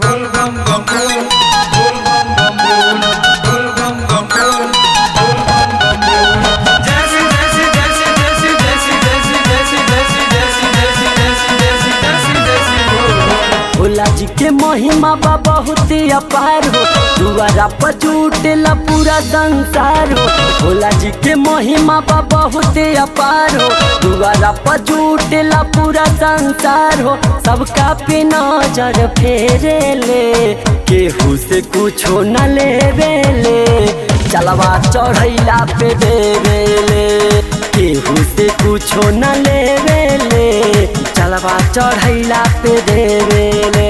भोला जी के महिमा बा बहुत अपार हो दुआरा पर जुटेला पूरा संसार हो भोला जी के महिमा बा बहुत अपार हो दुआरा पर जुटेला पूरा संसार हो सबका पे नजर फेरे ले केहू से कुछो न लेवे ले चलवा चढ़ैला पे देवे ले केहू से कुछो न लेवे ले चलवा चढ़ैला पे देवे ले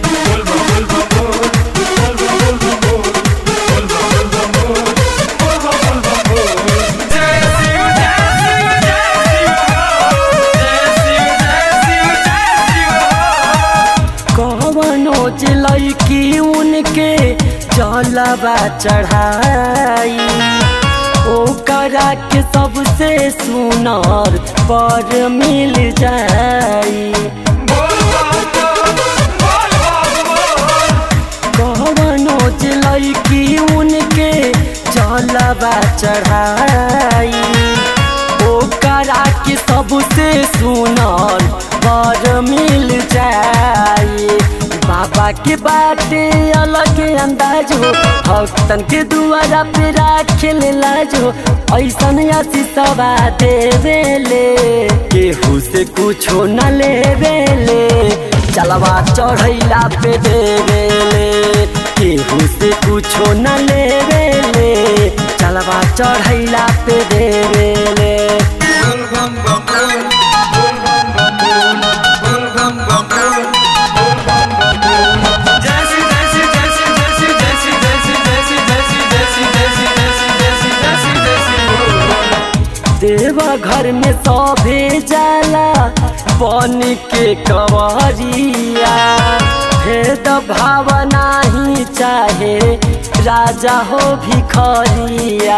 कवनो जिलई की उनके जलवा चढ़ाई ओकरा के सबसे सुनर पर मिल जाई कवनो जिलई की उनके जलवा चढ़ाई ओकरा के सबसे सुनर पर मिल जाई बाबा के बाटे अलग अंदाज हो भक्तन के दुआरा पे राखे लाज हो ऐसन आशीषवा देवे ले केहू से कुछो न लेवे ले चलवा चढ़ैला पे देवे ले केहू से कुछो न लेवे ले चलवा चढ़ैला पे देवे ले देवा घर में सभे जाला बन के कवरिया भेद भावना ही चाहे राजा हो भिखरिया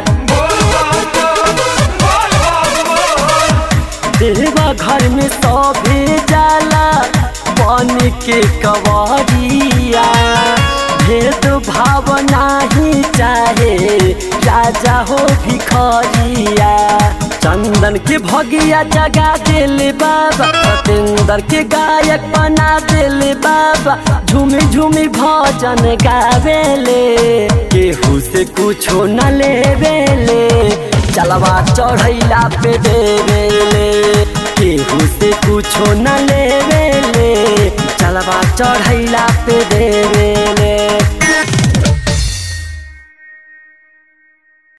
देवा घर में सभे जाला बन के कवरिया भेद भावना ही चाहे राजा हो भिखरिया चंदन के भगिया जगा दिल बाबा सतेंद्र के गायक बना दिल बाबा झूमी झूमी भजन गावेले केहू से कुछो न लेवेले चलवा चढ़ैला पे देवेले केहू से कुछो न लेवेले चलवा चढ़ैला पे दे